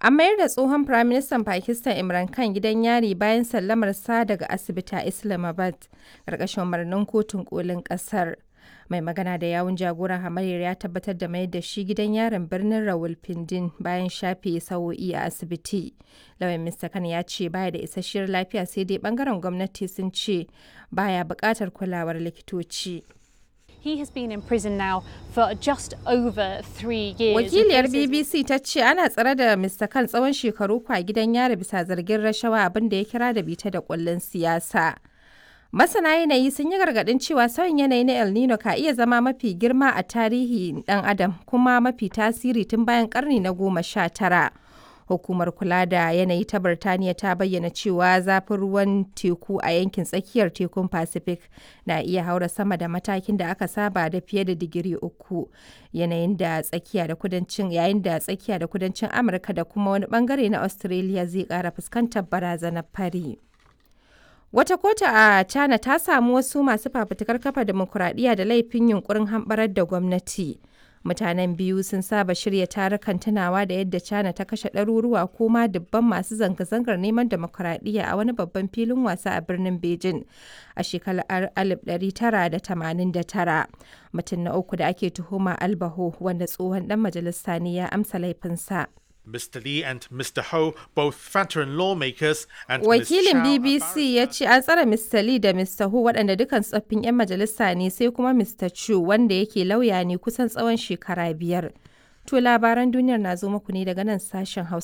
An mayar da tsohon Firaministan Pakistan Imran Khan gidan yari bayan sallamarsa daga asibiti a Islamabad, ƙarƙashin umarnin kotun kolin ƙasar. Mai magana da yawun jagoran hamayyar ya tabbatar da mayar da shi gidan yarin birnin Rawalpindi bayan shafe sa'o'i a asibiti. Lauyan Mr. Khan ya ce baya da isasshiyar lafiya sai dai bangaren gwamnati sun ce baya buƙatar kulawar likitoci. He has been in prison now for just over three years. Wakiliyar BBC ta ce ana tsare da Mr. Khan tsawon shekaru kwa gidan yari bisa zargin rashawa abin da ya kira da bita da kullun siyasa. Masana yanayi sun yi gargaɗin cewa sauyin yanayi na El Nino ka iya zama mafi girma a tarihi ɗan adam kuma mafi tasiri tun bayan ƙarni na goma sha tara. Hukumar kula da yanayi ta Birtaniya ta bayyana cewa zafin ruwan teku a yankin tsakiyar tekun Pacific na iya haura sama da matakin da aka saba da fiye da digiri uku. Yanayin da tsakiya da kudancin yayin da tsakiya da kudancin Amurka da kuma wani bangare na Australia zai ƙara fuskantar barazanar fari. Wata kotu a China ta samu wasu masu fafutukar kafa demokuraɗiyya da laifin yunkurin hamɓarar da gwamnati. Mutanen biyu sun saba shirya tarukan tunawa da yadda China ta kashe ɗaruruwa ko ma dubban masu zanga-zangar neman demokuraɗiyya a wani babban filin wasa a birnin Beijing a shekarar 1989. Mutum na uku da ake tuhuma Albaho wanda tsohon ɗan majalisa ne ya amsa laifinsa. Mr. Lee and Mr. Ho, both veteran lawmakers, and Wakilin Ms. Shao, a BBC ya ce an tsare Mr. Lee da Mr. Hu waɗanda dukan tsoffin 'yan majalisa ne sai kuma Mr. Chu wanda yake lauya ne kusan tsawon shekara biyar. To labaran duniyar na zo muku ne daga nan sashen Hausa